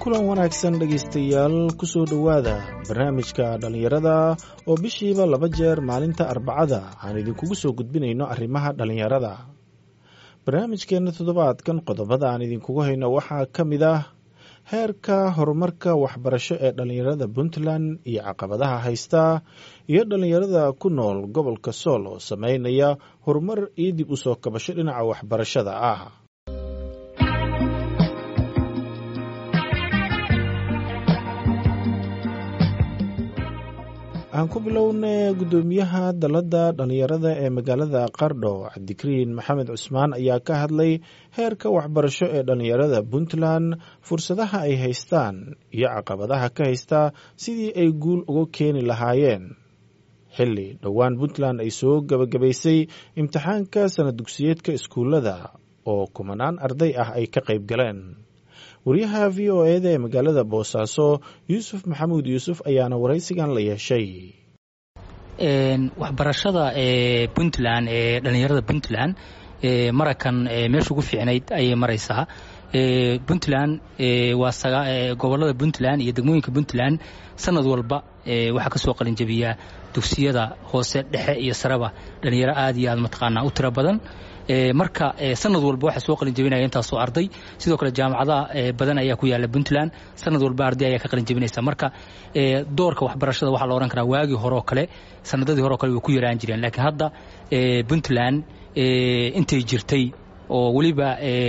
kulan wanaagsan dhegaystayaal kusoo dhowaada barnaamijka dhallinyarada oo bishiiba laba jeer maalinta arbacada aan idinkugu soo gudbinayno arrimaha dhallinyarada barnaamijkeenna toddobaadkan qodobada aan idinkugu hayno waxaa ka mid ah heerka horumarka waxbarasho ee dhallinyarada puntland iyo caqabadaha haysta iyo dhallinyarada ku nool gobolka sool oo sameynaya horumar iyo dib u soo kabasho dhinaca waxbarashada ah aan ku bilowna guddoomiyaha dalladda dhallinyarada ee magaalada qardho cabdikariin maxamed cusmaan ayaa ka hadlay heerka waxbarasho ee dhallinyarada puntland fursadaha ay haystaan iyo caqabadaha ka haysta sidii ay guul uga keeni lahaayeen xilli dhowaan puntland ay soo gebagabaysay imtixaanka sanad dugsiyeedka iskuullada oo kumanaan arday ah ay ka qayb galeen wariyaha v o eda ee magaalada boosaaso yuusuf maxamuud yuusuf ayaana waraysigan la yeeshay waxbarashada ee puntland ee dhallinyarada puntland marakan meesha ugu fiicnayd ayay maraysaa puntland waa gobolada puntland iyo degmooyinka puntland sanad walba waxaa ka soo qalinjabiyaa dugsiyada hoose dhexe iyo sareba dhallinyaro aad iyo aad mataqaanaa u tiro badan marka sanad walba waxaa soo qalin jabinaya intaasoo arday sidoo kale jaamacadaha badan ayaa ku yaala puntland sanad walba arday ayaa ka qalin jabinaysa marka doorka waxbarashada waxaa la odhan karaa waagii hore oo kale sanadadii hore o kale way ku yaraan jireen laakiin hadda puntland intay jirtay oo weliba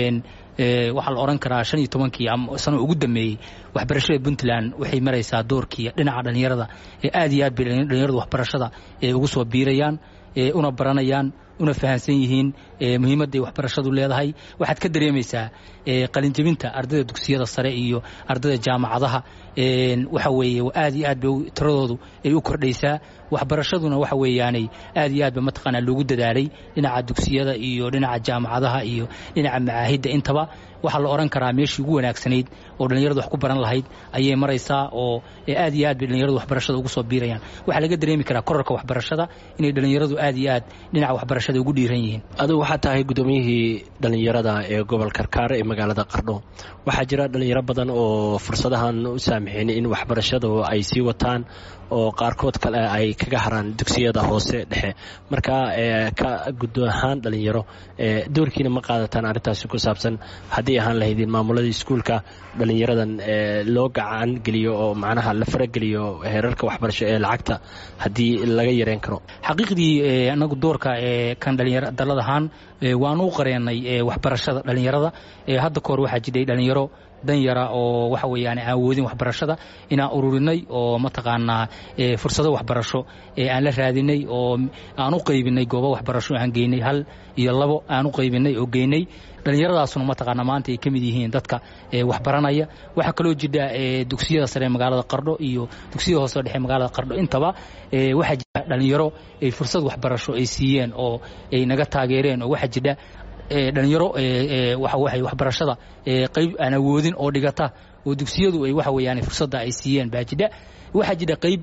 waxaa la odhan karaa shan iyo tobankii sano ugu dambeeyey waxbarashada puntland waxay maraysaa doorkii dhinaca dhallinyarada aad iyo aad bay dhallinyaradu waxbarashada ugu soo biirayaan una baranayaan una fahansan yihiin muhiimadday waxbarashadu leedahay waxaad ka dareemaysaa qalinjabinta ardayda dugsiyada sare iyo ardayda jaamacadaha waxa weeye aad iyo aad bay tiradoodu ay u kordhaysaa waxbarashaduna waxa weeyaanay aad iyo aad ba mataqaanaa loogu dadaalay dhinaca dugsiyada iyo dhinaca jaamacadaha iyo dhinaca macaahidda intaba waxaa la odhan karaa meeshii ugu wanaagsanayd oo dhallinyaradu wax ku baran lahayd ayay maraysaa oo aad iyo aad bay dhallinyaradu waxbarashada ugu soo biirayaan waxaa laga dareemi karaa korarka waxbarashada inay dhallinyaradu aad iyo aad dhinaca waxbarashada ugu dhiiran yihiin adigu waxaa tahay guddoomiyihii dhallinyarada ee gobol karkaar ee magaalada qardho waxaa jira dhallinyaro badan oo fursadahan u saamixin in waxbarashadu ay sii wataan oo qaarkood kale ay kaga haraan dugsiyada hoose dhexe marka ka guddo ahaan dhallinyaro doorkiina ma qaadataan arrintaasi ku saabsan haddii ahaan lahaydin maamuladii iskuulka dhallinyaradan loo gacan geliyo oo macnaha la farageliyo heerarka waxbarasho ee lacagta haddii laga yareen karo xaqiiqdii anagu doorka kan dhalinyaro dalad ahaan waanu u qareenay waxbarashada dhallinyarada hadda kahor waxaa jidhay dhallinyaro danyara oo waxa weeyaan aan awoodin waxbarashada inaan ururinay oo mataqaanaa fursado waxbarasho aan la raadinay oo aan u qaybinay goobo waxbarasho aan geynay hal iyo labo aan u qaybinay oo geynay dhallinyaradaasuna mataqaanaa maanta ay ka mid yihiin dadka waxbaranaya waxaa kaloo jira dugsiyada sare magaalada qardho iyo dugsiyada hoose dhexe magaalada qardho intaba waxaa jira dhallinyaro ay fursad waxbarasho ay siiyeen oo ay naga taageereen oo waxaa jira dhalinyaro waxawaay waxbarashada qayb aan awoodin oo dhigata oo dugsiyadu ay waxa weeyaan fursadda ay siiyeen baa jidha waxaa jira qayb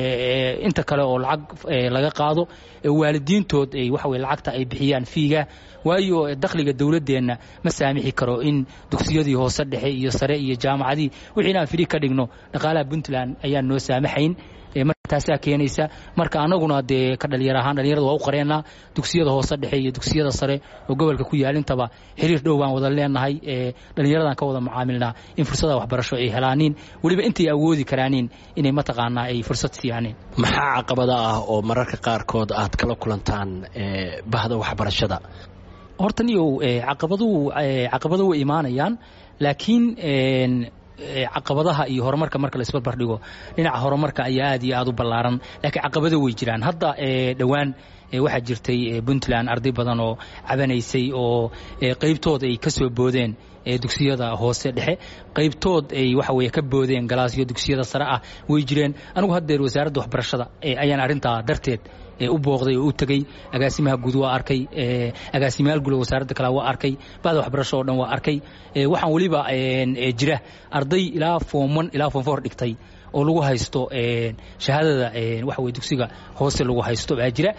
inta kale oo lacag laga qaado waalidiintood ay waxa weye lacagta ay bixiyaan fiiga waayo dakhliga dowladdeenna ma saamixi karo in dugsiyadii hoose dhexe iyo sare iyo jaamacadii wixii inaan firi ka dhigno dhaqaalaha puntland ayaan noo saamaxayn marka taasaa keenaysa marka annaguna dee ka dhalinyar ahaan dhalinyarada waa u qareenaa dugsiyada hoose dhexe iyo dugsiyada sare oo gobolka ku yaalintaba xiriir dhow baan wada leenahay dhalinyaradan ka wada mucaamilnaa in fursada waxbarasho ay helaaniin weliba intay awoodi karaaniin inay mataqaanaa ay fursad siiyaaniin maxaa caqabada ah oo mararka qaarkood aad kala kulantaan bahda waxbarashada horta niyow caqabaduhu caqabado way imaanayaan laakiin caqabadaha iyo horumarka marka la isbarbar dhigo dhinaca horumarka ayaa aad iyo aad u ballaaran laakiin caqabado way jiraan hadda dhowaan waxaa jirtay puntland arday badan oo cabanaysay oo qaybtood ay ka soo boodeen dugsiyada hoose dhexe qaybtood ay waxa weye ka boodeen galaasyo dugsiyada sare ah way jireen anigu haddeer wasaaradda waxbarashada ayaan arrintaa darteed u booqday oo u tegey agaasimaha guud waa arkay agaasimayaal guud wasaaradda kale waa arkay bahda waxbarasho oo dhan waa arkay waxaan weliba jira arday ilaa foom one ilaa foom four dhigtay oo lagu haysto shahaadada waxa weye dugsiga hoose lagu haysto baa jira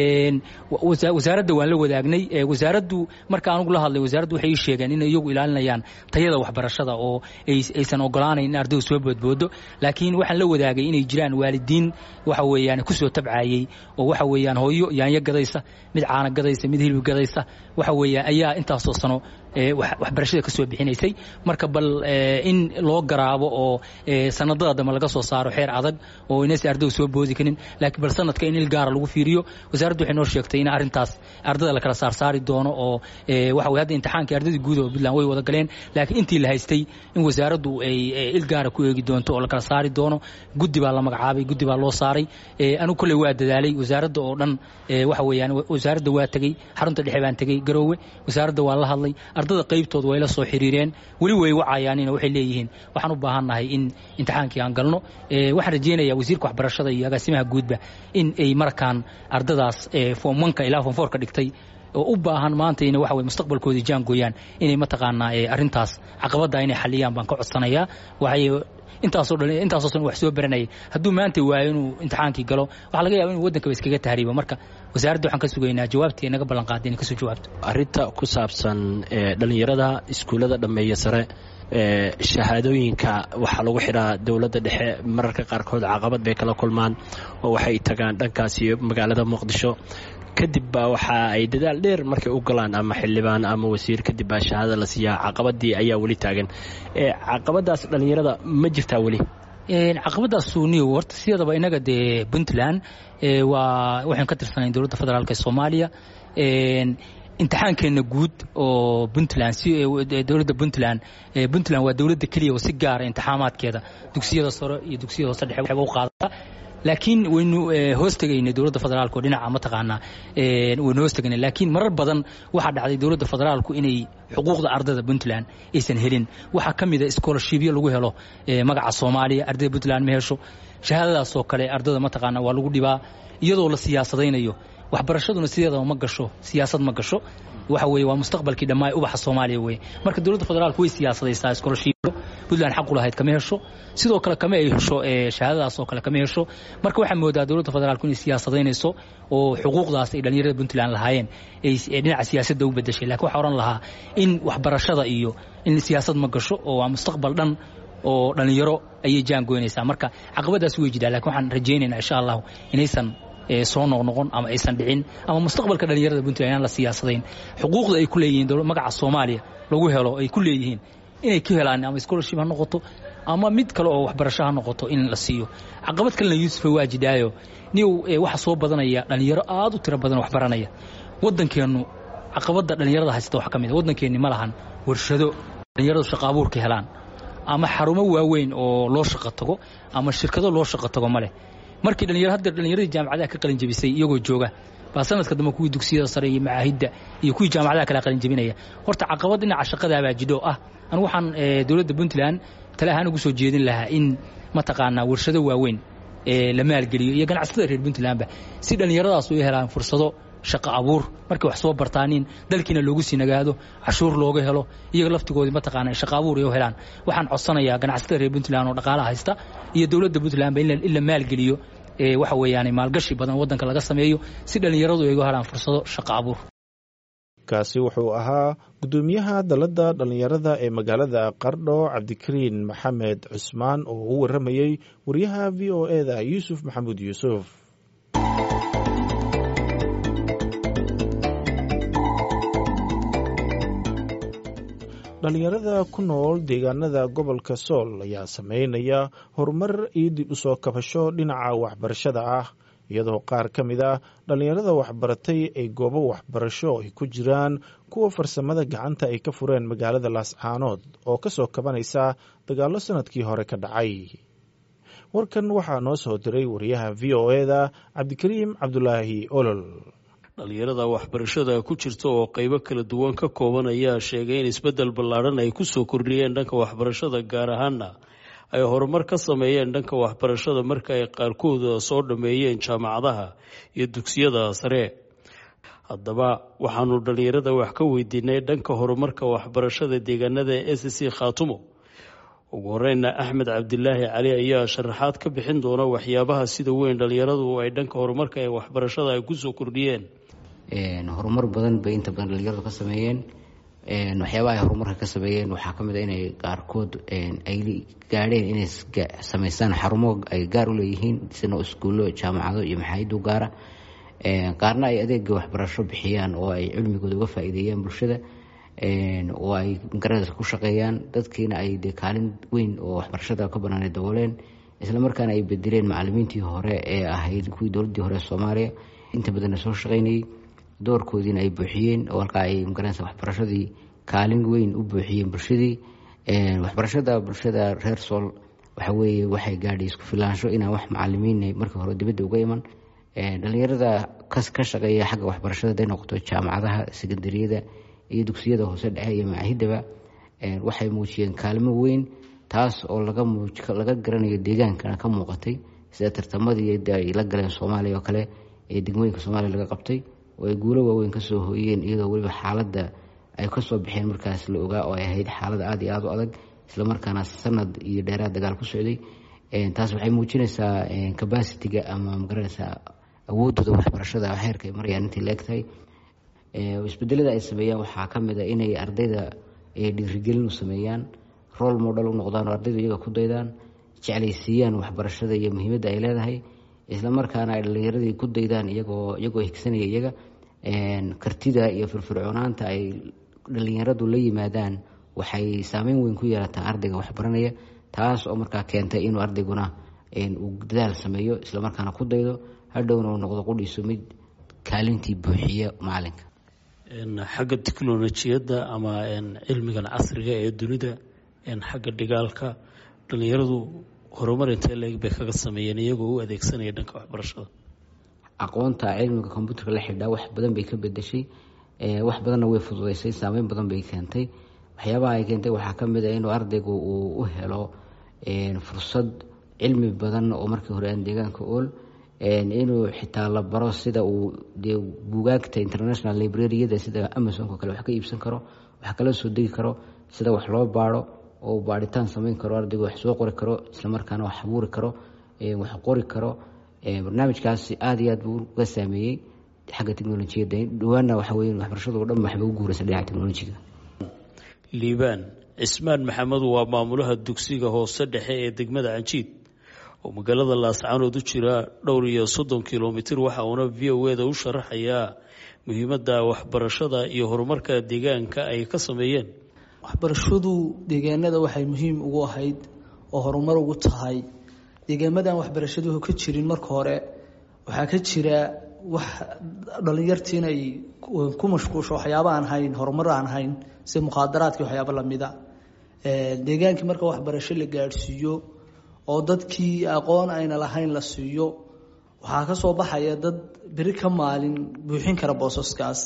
wasaaradda waan la wadaagnay wasaaraddu marka anugu la hadlay wasaaraddu waxay ii sheegeen inay iyagu ilaalinayaan tayada waxbarashada oo aysan ogolaanayn in ardaydu soo boodboodo laakiin waxaan la wadaagay inay jiraan waalidiin waxa weeyaan kusoo tabcayey oo waxa weeyaan hooyo yaanyo gadaysa mid caana gadaysa mid hilib gadaysa waxa weeyaan ayaa intaasoo sano waxbarashada ka soo bixinaysay marka bal in loo garaabo oo sanadada dambe laga soo saaro xeer adag oo inaysa ardaydu soo boodi karin laakiin bal sanadka in il gaara lagu fiiriyo wasaaraddu waxay noo sheegtay in arrintaas ardada la kala saarsaari doono oo waxa weye hadda imtixaankii ardayda guud oo puntland way wada galeen laakiin intii la haystay in wasaaraddu ay il gaara ku eegi doonto oo la kala saari doono guddi baa la magacaabay guddi baa loo saaray anigu kolley waa dadaalay wasaaradda oo dhan waxa weeyaan wasaaradda waa tegey xarunta dhexe baan tegey garoowe wasaaradda waa la hadlay ardada qaybtooda way la soo xiriireen weli way wacayaanina waxay leeyihiin waxaan u baahannahay in imtixaankii aan galno waxaan rajaynayaa wasiirka waxbarashada iyo agaasimaha guudba in ay markaan ardadaas fomanka ilaa fonfoorka dhigtay oo u baahan maanta ina waxa weye mustaqbalkoodii jaangooyaan inay mataqaanaa arrintaas caqabadda inay xaliyaan baan ka codsanayaa waxay intaasoo dhan intaasoo san wax soo baranayay hadduu maanta waayo inuu imtixaankii galo waxaa laga yaba inuu waddankaba iskaga tahriibo marka wasaaradda waxaan ka sugaynaa jawaabtii ay naga ballan qaaday inay kasoo jawaabto arrinta ku saabsan dhalinyarada iskuullada dhammeeya sare shahaadooyinka waxaa lagu xidhaa dowladda dhexe mararka qaarkood caqabad bay kala kulmaan oo waxay tagaan dhankaasi magaalada muqdisho kadib baa waxa ay dadaal dheer markay u galaan ama xildhibaan ama wasiir kadib baa shahaada la siiyaa caqabadii ayaa weli taagan caqabadaas dhallinyarada ma jirtaa weli caqabadaas suuniyo horta sideedaba inaga dee puntland waa waxaan ka tirsanayn dowladda federaalk ee soomaaliya imtixaankeenna guud oo puntland dowladda puntland puntland waa dowladda keliya oo si gaara imtixaamaadkeeda dugsiyada sare iyo dugsiyada hoose dhexe waxba u qaadata laakiin waynu hoos tegaynay dowladda federaalk oo dhinaca mataqaanaa waynu hoos tegaynay laakiin marar badan waxaa dhacday dowladda federaalku inay xuquuqda ardada puntland aysan helin waxaa ka mid a scholarshipyo lagu helo magaca soomaaliya ardayda puntland ma hesho shahaadadaasoo kale ardada mataqaanaa waa lagu dhibaa iyadoo la siyaasadaynayo waxbarashaduna sideedaba ma gasho siyaasad ma gasho waxa weye waa mustaqbalkii dhammaa ubaxa soomaaliya weye marka dowladda federaalku way siyaasadaysaa scholarshipyo puntland xaq u lahayd kama hesho sidoo kale kama ay hesho shahaadadaas oo kale kama hesho marka waxaa moodaa dowladda federaalku inay siyaasadaynayso oo xuquuqdaas ay dhallinyarada puntland lahaayeen ay dhinaca siyaasadda u bedeshay lakin waxaa odhan lahaa in waxbarashada iyo in siyaasad ma gasho oo waa mustaqbal dhan oo dhallinyaro ayay jaangoynaysaa marka caqabadaas way jirtaa lakin waxaan rajaynaynaa insha allahu inaysan soo noqnoqon ama aysan dhicin ama mustaqbalka dhallinyarada puntland inaan la siyaasadayn xuquuqda ay ku leeyihiin magaca soomaaliya lagu helo ay ku leeyihiin inay ka helaan ama scholarship ha noqoto ama mid kale oo waxbarasho ha noqoto in la siiyo caqabad kalena yuusufa waa jidaayo niw waxa soo badanaya dhallinyaro aad u tiro badan wax baranaya waddankeennu caqabadda dhallinyarada haysata wax ka mid a waddankeenni ma lahan warshado dhallinyaradu shaqo abuurka helaan ama xarumo waaweyn oo loo shaqo tago ama shirkado loo shaqo tago ma leh markii dhalinyaro hadda dhallinyaradii jaamacadaha ka qalin jabisay iyagoo jooga baa sanadka dambe kuwii dugsiyada sare iyo macaahidda iyo kuwii jaamacadaha kala qalin jabinaya horta caqabad dhinaca shaqadaabaa jidho ah anigu waxaan dowladda puntland tale ahaan ugu soo jeedin lahaa in mataqaanaa warshado waaweyn la maalgeliyo iyo ganacsatada reer puntlandba si dhallinyaradaas u helaan fursado shaqo abuur markay wax soo bartaanin dalkiina loogu sii nagaado cashuur looga helo iyaga laftigoodii mataqaana shaqo abuur ay u helaan waxaan codsanayaa ganacsatada reer puntland oo dhaqaalaha haysta iyo dowladda puntlandba in la maalgeliyo waxa weeyaan maalgashi badan waddanka laga sameeyo si dhallinyaradu ay uga helaan fursado shaqo abuur kaasi wuxuu ahaa guddoomiyaha dalladda dhallinyarada ee magaalada qardho cabdikariin maxamed cusmaan oo u warramayey wariyaha v o e da yuusuf maxamuud yuusuf dhallinyarada ku nool deegaanada gobolka sool ayaa sameynaya horumar iyo dib u soo kabasho dhinaca waxbarashada ah iyadoo qaar ka mid ah dhallinyarada waxbaratay ay goobo waxbarasho ay ku jiraan kuwa farsamada gacanta ay ka fureen magaalada laascaanood oo ka soo kabanaysa dagaallo sanadkii hore ka dhacay warkan waxaa noo soo diray wariyaha v o e da cabdikariim cabdulaahi olol dhallinyarada waxbarashada ku jirta oo qaybo kala duwan ka kooban ayaa sheegay in isbeddel ballaadhan ay ku soo kordhiyeen dhanka waxbarashada gaar ahaana ay horumar ka sameeyeen dhanka waxbarashada marka ay qaarkooda soo dhammeeyeen jaamacadaha iyo dugsiyada sare haddaba waxaanu dhallinyarada wax ka weydiinay dhanka horumarka waxbarashada deegaanada s c khaatumo ugu horeyna axmed cabdilaahi cali ayaa sharaxaad ka bixin doona waxyaabaha sida weyn dhalinyaradu ay dhanka horumarka ee waxbarashada ay kusoo kordhiyeen horumar badan bay inta badan dhalinyaradu ka sameeyeen waxyaabaha ay horumarka ka sameeyeen waxaa kamid a inay qaarkood ay gaadheen inay sameystaan xarumo ay gaar u leeyihiin sina iskuullo jaamacado iyo maxaayidu gaara qaarna ay adeega waxbarasho bixiyaan oo ay cilmigooda uga faa-iideeyaan bulshada oo ay magaranaysa ku shaqeeyaan dadkiina ay dee kaalin weyn oo waxbarashada ka banaanay dabooleen isla markaana ay bedeleen macalimiintii hore ee ahayd kuwii dowladdii hore ee soomaaliya inta badanna soo shaqeynayay doorkoodiina ay buuxiyeen oo halkaa ay magaranaysa waxbarashadii kaalin weyn u buuxiyeen bulshadii waxbarashada bulshada reer sool waxa weeye waxay gaadhay isku filaansho inaan wax macalimiin markii hore dibadda uga iman dhalinyarada ka shaqeeya xagga waxbarashada haday noqoto jaamacadaha sekandariyada iyo dugsiyada hoose dhexe iyo macaahidaba waxay muujiyeen kaalmo weyn taas oo laga garanayo deegaankana ka muuqatay sida tartamadii ay la galeen soomaaliya oo kale ee degmooyinka soomaaliya laga qabtay oo ay guulo waaweyn kasoo hooyeen iyadoo weliba xaaladda ay kasoo baxeen markaas la ogaa oo ay ahayd xaalad aada iyo aada u adag islamarkaana sanad iyo dheeraad dagaal ku socday taas waxay muujinaysaa cabacitiga ama magaranaysaa awoodooda waxbarashada heerka ay marayaan intii la egtahay isbedelada ay sameeyaan waxaa kamid a inay ardayda dhiirigelin u sameeyaan rol model u noqdaan oo ardaydu iyaga ku daydaan jeclaysiiyaan waxbarashada iyo muhiimadda ay leedahay islamarkaana ay dhalinyaradii ku daydaan iyagoo iyagoo higsanaya iyaga kartida iyo firfircoonaanta ay dhalinyaradu la yimaadaan waxay saameyn weyn ku yeelataa ardayga waxbaranaya taas oo markaa keentay inuu ardayguna uu dadaal sameeyo islamarkaana ku daydo hadhowna uu noqdo qudhiisu mid kaalintii buuxiya macalinka xagga tiknolojiyadda ama cilmigan casriga ee dunida xagga dhigaalka dhalinyaradu horumar intee leeg bay kaga sameeyeen iyagoo u adeegsanaya dhanka waxbarashada aqoonta cilmiga kombuuterka la xidhaa wax badan bay ka bedeshay wax badanna way fududeysay saameyn badan bay keentay waxyaabaha ay keentay waxaa kamid a inuu ardaygu uu u helo fursad cilmi badan oo markii hore aan deegaanka ool inuu xitaa la baro sida uu dee buugaagta international librariyada sida amazonko kale wax ka iibsan karo wax kala soo degi karo sida wax loo baaro oo baaritaan sameyn karo ardaygu wax soo qori karo islamarkaana wax abuuri karo wax qori karo barnaamijkaasi aada iyo aad buu uga saameeyey xagga technolojiyadda dhawaana waxa wey waxbarashadu o dhan waxba u guuraysa dhinaca technolojiga liibaan cismaan maxamed waa maamulaha dugsiga hoose dhexe ee degmada canjiid oo magaalada laascaanood u jira dhowr iyo soddon kilomitir waxa uuna v o eda u sharaxayaa muhiimadda waxbarashada iyo horumarka deegaanka ay ka sameeyeen waxbarashadu deegaanada waxay muhiim ugu ahayd oo horumar ugu tahay deegaamadan waxbarashadu ka jirin marka hore waxaa ka jira wax dhalinyartii inay ku mashquusho waxyaaba aan hayn horumar aan hayn sida mukhaadaraadki waxyaaba lamida deegaankii marka waxbarasho la gaadhsiiyo oo dadkii aqoon ayna lahayn la siiyo waxaa ka soo baxaya dad beri ka maalin buuxin kara boosaskaas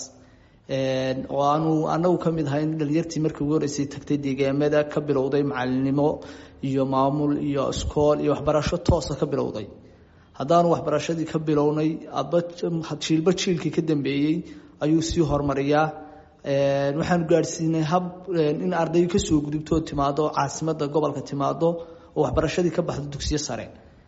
oo aanu anagu ka mid ahayn dhalinyartii markii ugu horeysay tagtay deegaamada ka bilowday macalinimo iyo maamul iyo iskool iyo waxbarasho toosa ka bilowday haddaanu waxbarashadii ka bilownay jiilba jiilkii ka dambeeyey ayuu sii horumariyaa waxaanu gaadhsiinay hab in arday kasoo gudubto timaado caasimada gobolka timaado oo waxbarashadii ka baxdo dugsiyo sare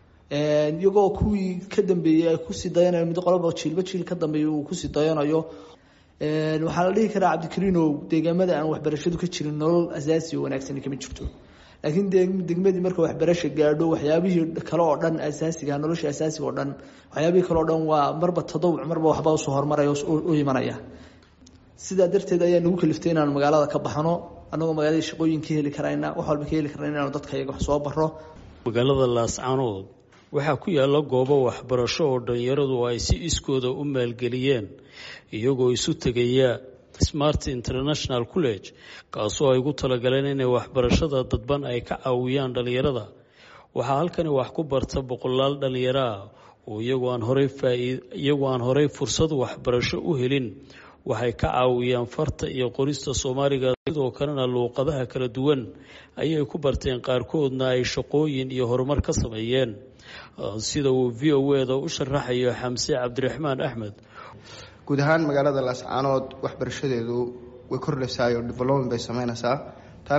iyagoo kuwii ka dambeeyey ay kusii dayanayo mid qoloba jiilba jiil ka dambeeya uu kusii dayanayo waxaa la dhihi karaa cabdikariinow deegaamada aan waxbarashadu ka jirin nolol asaasi oo wanaagsan kama jirto laakiin degmadii marka waxbarasha gaadho waxyaabihii kale oo dhan asaasiga nolosha asaasiga oo dhan waxyaabihii kale oo dhan waa marba tadawuc marba waxba usoo horumaraya u imanaya sidaa darteed ayaa nagu kaliftay inaanu magaalada ka baxno anagoo magaalada shaqooyin ka heli karayna wax walba ka heli karna inaanu dadka iyaga wax soo baro magaalada laascaanood waxaa ku yaala goobo waxbarasho oo dhalinyaradu ay si iskooda u maalgeliyeen iyagoo isu tegaya smart international college kaasoo ay ugu talagaleen inay waxbarashada dadban ay ka caawiyaan dhalinyarada waxaa halkani wax ku barta boqolaal dhalinyaro ah oo iyagoo aan horey iyagoo aan horey fursad waxbarasho u helin waxay ka caawiyaan farta iyo qorista soomaaliga sidoo kalena luuqadaha kala duwan ayay ku barteen qaarkoodna ay shaqooyin iyo horumar ka sameeyeen sida uu v o eda u sharaxayo xamse cabdiraxmaan axmed guud ahaan magaalada laascaanood waxbarashadeedu way kordhaysaa oo development bay sameynaysaa taana waxaa ku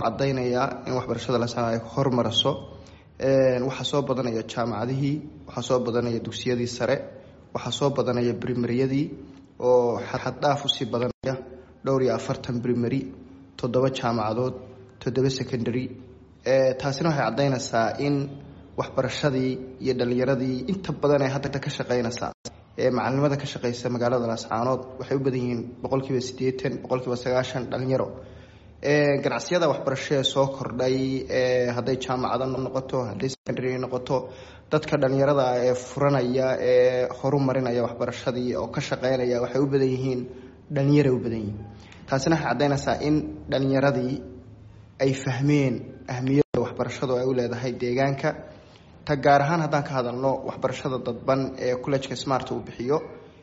cadaynayaa in waxbarashada lascanood ay hormaraso waxaa soo badanaya jaamacadihii waxaa soo badanaya dugsiyadii sare waxaa soo badanaya brimaryadii oo xaddhaaf usii badanaya dhowr iyo afartan brimary toddoba jaamacadood toddoba secondary taasina waxay caddaynaysaa in waxbarashadii iyo dhalinyaradii inta badan ee hadda ka shaqeynaysaa ee macalinimada ka shaqeysa magaalada laascaanood waxay u badan yihiin boqolkiiba siddeetan boqolkiiba sagaashan dhalinyaro ganacsiyada waxbarasho ee soo kordhay hadday jaamacado noqoto hadday secondary noqoto dadka dhalinyarada ee furanaya ee horumarinaya waxbarashadii oo ka shaqeynaya waxay u badan yihiin dhalinyara u badan yihiin taasina waxay caddaynaysaa in dhalinyaradii ay fahmeen ahmiyadda waxbarashadu ay u leedahay deegaanka ta gaar ahaan haddaan ka hadalno waxbarashada dadban ee collejka smart uu bixiyo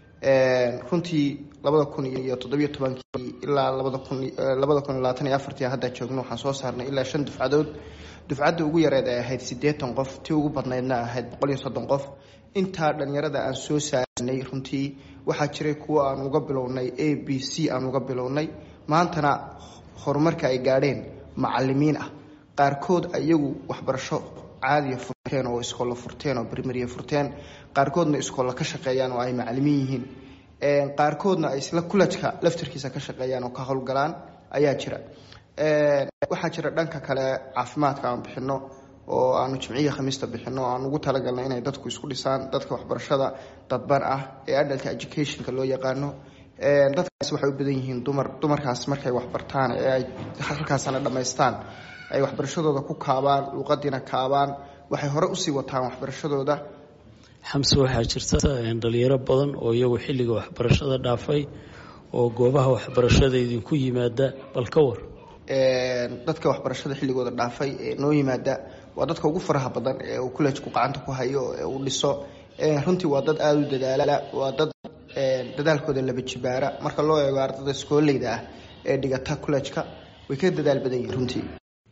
runtii labada kun iyo toddobiyo tobankii ilaa labada kun labada kun iyo labaatan iyo afartii hadda joogno waxaan soo saarnay ilaa shan dufcadood dufcadda ugu yareed ay ahayd siddeetan qof tii ugu badnaydna ahayd boqol iyo soddon qof intaa dhalinyarada aan soo saarnay runtii waxaa jiray kuwo aan uga bilownay a b c aan uga bilownay maantana horumarka ay gaadheen macalimiin ah qaarkood iyagu waxbarasho caadiya furteen oo iskoolla furteen oo brimaria furteen qaarkoodna iskoolla ka shaqeeyaan oo ay macalimiin yihiin qaarkoodna ay isla kulajka laftarkiisa ka shaqeeyaan oo ka howlgalaan ayaa jira waxaa jira dhanka kale caafimaadka aan bixino oo aanu jimciya khamiista bixino aan ugu talagalnay inay dadku isku dhisaan dadka waxbarashada dadban ah ee adalka educationka loo yaqaano dadkaas waxay u badan yihiin dumar dumarkaas markay waxbartaan ee ay halkaasana dhammaystaan ay waxbarashadooda ku kaabaan luuqadiina kaabaan waxay hore usii wataan waxbarashadooda xamse waxaa jirta dhalinyaro badan oo iyagu xilliga waxbarashada dhaafay oo goobaha waxbarashada idinku yimaada bal ka war dadka waxbarashada xilligooda dhaafay ee noo yimaada waa dadka ugu faraha badan ee uu collejku gacanta ku hayo ee uu dhiso runtii waa dad aada u dadaala waa dad dadaalkooda laba jibaara marka loo eego ardada iskooleyda ah ee dhigata collejka way ka dadaal badan yihin runtii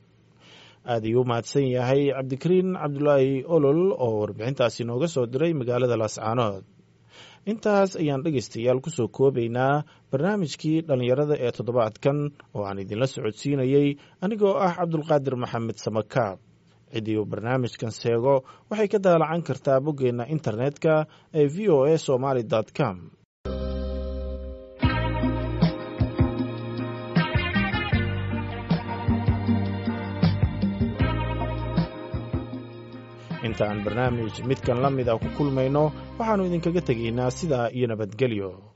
aada ayuu mahadsan yahay cabdikariin cabdulaahi olol oo warbixintaasi nooga soo diray magaalada laascaanood intaas ayaan dhegaystayaal kusoo koobaynaa barnaamijkii dhallinyarada ee toddobaadkan oo aan idinla socodsiinayey anigoo ah cabdulqaadir maxamed samakaab ciddii uu barnaamijkan seego waxay ka daalacan kartaa boggeenna internetka ee v o a somaly com inta aan barnaamij midkan la mid a ku kulmayno waxaannu idinkaga tegaynaa sidaa iyo nabadgelyo